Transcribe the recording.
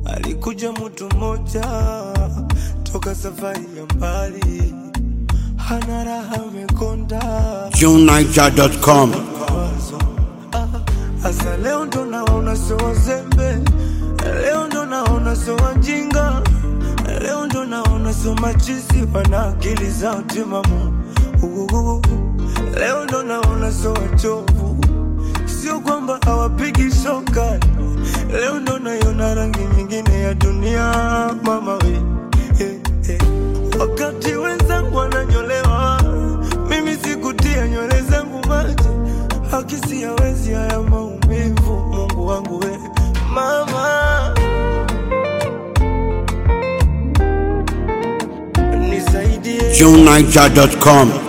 alikuja mtu mmoja toka safari ya mbali, hana raha amekonda JuneNiger.com. mawazo. Ah, Asa leo ndo naona sio wazembe, leo ndo naona sio wajinga, leo ndo naona sio machizi, wana akili zao timamu. Uhuhu. Leo ndo naona sio wachovu, sio kwamba hawapigi soka. Leo ndo naiona rangi nyingine ya dunia, mama we eh, eh. Wakati wenzangu wananyolewa, mimi sikutia nywele zangu maji, hakisi hawezi haya maumivu. Mungu wangu we mama, nisaidie JuneNiger.com.